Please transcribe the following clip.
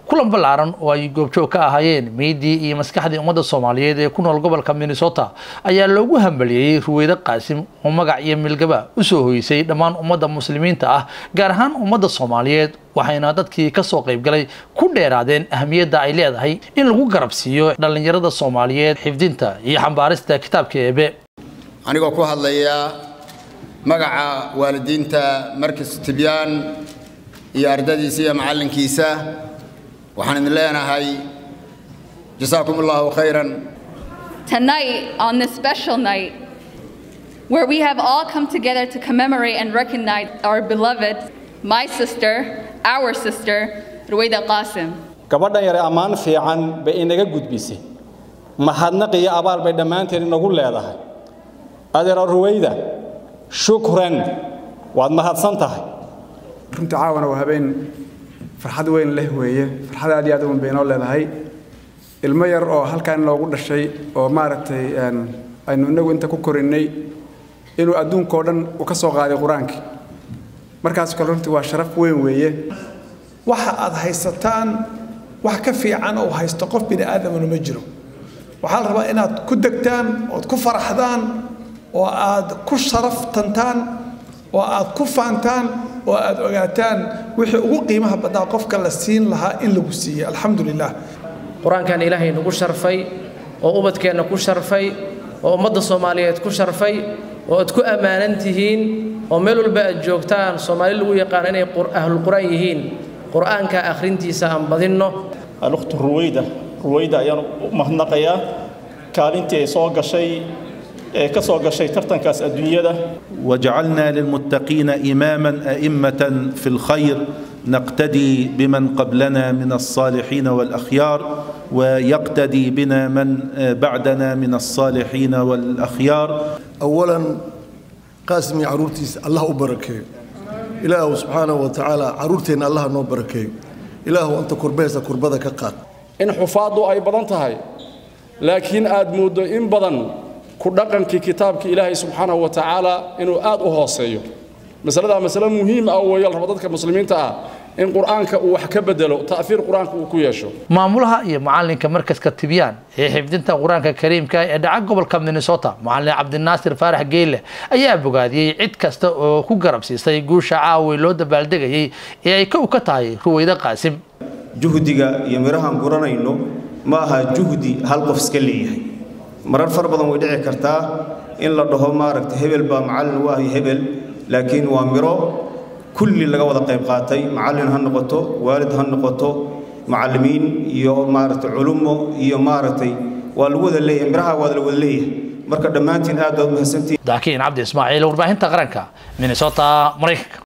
kulan ballaaran oo ay goobjoog ka ahaayeen meydii iyo maskaxdii ummadda soomaaliyeed ee ku nool gobolka minnesota ayaa loogu hambalyeeyey ruweyde qaasim oo magac iyo milgaba usoo hoysay dhammaan ummadda muslimiinta ah gaar ahaan ummadda soomaaliyeed waxayna dadkii kasoo qaybgalay ku dheeraadeen ahamiyadda ay leedahay in lagu garabsiiyo dhallinyarada soomaaliyeed xifdinta iyo xambaarista kitaabka eebe anigoo ku hadlaya magaca waalidiinta markas tibyaan iyo ardadiisa iyo macallinkiisa waxaan idin leenahay jasaakum allahu khayran Tonight, on this special night, where we have all come together to commemorate and recognize our beloved, my sister, our sister, Ruwaida Qasim. gabadhan yare ammaan fiican bay inaga gudbisay mahadnaq iyo abaal bay dhammaanteen inagu leedahay adeero ruwayda shukran waad mahadsan tahay runtii caawana waa habeen farxad weyn leh weeye farxad aad iyo aad u weyn bay inoo leedahay ilmo yar oo halkaan inoogu dhashay oo maaragtay aynu inagu inta ku korinnay inuu adduunkao dhan u ka soo qaaday qur-aankii markaas kale runtii waa sharaf weyn weeye waxa aad haysataan wax ka fiican oo haysto qof bini aadamana ma jiro waxaa la rabaa inaad ku degtaan ood ku faraxdaan oo aad ku sharaftantaan oo aad ku faantaan oo aad ogaataan wixii ugu qiimaha badnaa qofka la siin lahaa in lagu siiyey alxamdu lilah qur-aankan ilaahay nagu sharfay oo ubadkeenna ku sharfay oo ummadda soomaaliyeed ku sharfay oo aad ku ammaanan tihiin oo meel walba aad joogtaan soomaali lagu yaqaan inay ahlulqur'aan yihiin qur'aanka akhrintiisa aan badinno alukhtu ruwayda ruwayda ayaan u mahadnaqayaa kaalintii ay soo gashay ee ka soo gashay tartankaas adduunyada وجعلنا للمتقين إماما أئمة في الخير نقتدي بمن قبلنا من الصالحين والأخيار ويقتدي بنا من بعدنا من الصالحين والأخيار أولا قاسمي عرورتيس الله أبركي إله سبحانه وتعالى عرورتين الله نو بركي إله أنت كربيسة كربذا كقات in xufaaddu ay badan tahay laakiin aad mooddo in badan ku dhaqankii kitaabka ilaahay subxaanahu wa tacaala inuu aad u hooseeyo masaladaa masale muhiim ah weeye la rabo dadka muslimiinta ah in qur'aanka uu wax ka bedelo ta'fiir qur'aanka uu ku yeesho maamulaha iyo macalinka markaska tibyaan ee xifdinta qur-aanka kariimka ee dhaca gobolka minnesota macalin cabdinaasir faarax geyle ayaa bogaadiyey cid kasta oo ku garab siisay guusha caawi loo dabaaldegayey ee ay kow ka tahay ruwayde qaasim juhdiga iyo mirahaan guranayno ma aha juhdi hal qof iska leeyahay marar far badan way dhici kartaa in la dhaho maaragta hebel baa macallin u ahay hebel laakiin waa miro kulli laga wada qayb qaatay macallin ha noqoto waalid ha noqoto macallimiin iyo maaragtay culummo iyo maaragtay waa lagu wada leeyahay miraha waa la wada leeyahay marka dhammaantiin aad baad mahadsantihiin daakiin cabdi ismaaciil warbaahinta qaranka minnesota maraykanka